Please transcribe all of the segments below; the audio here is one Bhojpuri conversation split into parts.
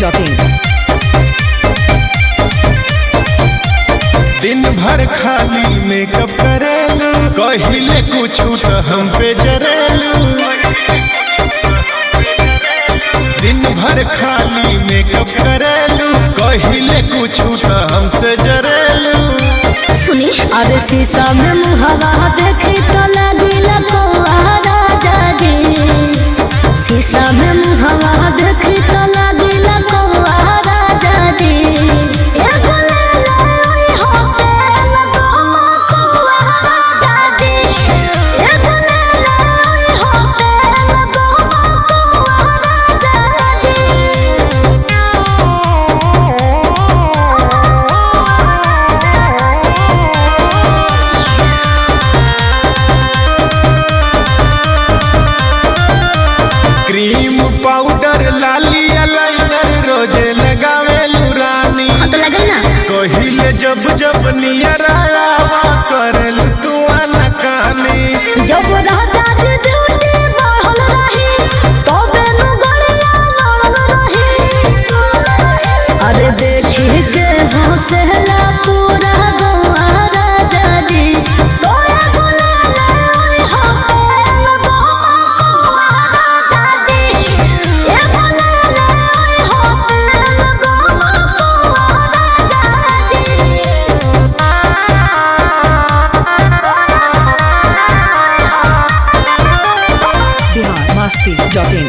masti.in. दिन भर खाली मेकअप करेलू कहिले कुछ तो हम पे जरेलू दिन भर खाली मेकअप करेलू कहिले कुछ तो हमसे जरेलू सुनी अरे शीशा में मुहवा देखी तो लगिला कौआ राजा जी शीशा में मुहवा देखी तो लगिला कौआ राजा जी एगो ले ले ओई होटल गोमा कौआ राजा जी एगो ले ले ओई होटल गोमा कौआ राजा क्रीम पाउडर लाली लाइनर रोजे लगावेलू रानी हाँ तो लगे ना कहिले जब जब नियर आवा करेलू तू अनकानी जब राजा जी ड्यूटी बढ़ल रही तबे नु गड़िया लड़ल रही अरे देखी के हौसला पूरा गौआ राजा जी तोरा गुलाल ओई होटल गोमा कौआ राजा जी ए गुलाल ओई होटल गोमा कौआ राजा जी Bihar masti.in.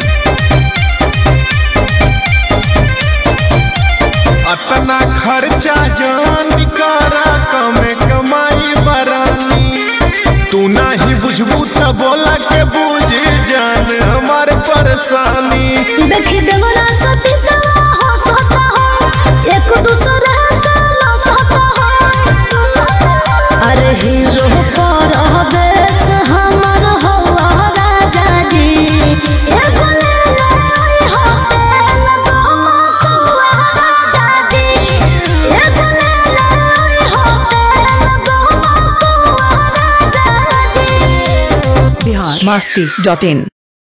अतना खर्चा जान करा कमे कमाई बरानी तू नाही बुझबू त बोला के बुझ जान हमार परेशानी देखी देवरा सती सवा हो सता हो एक दूसरे से लो सता हो अरे हीरो पर देश हमर हो राजा जी एक ले ले ओई होटल गोमा कौआ राजा जी एक ले ले ओई होटल गोमा कौआ राजा जी Bihar masti.in.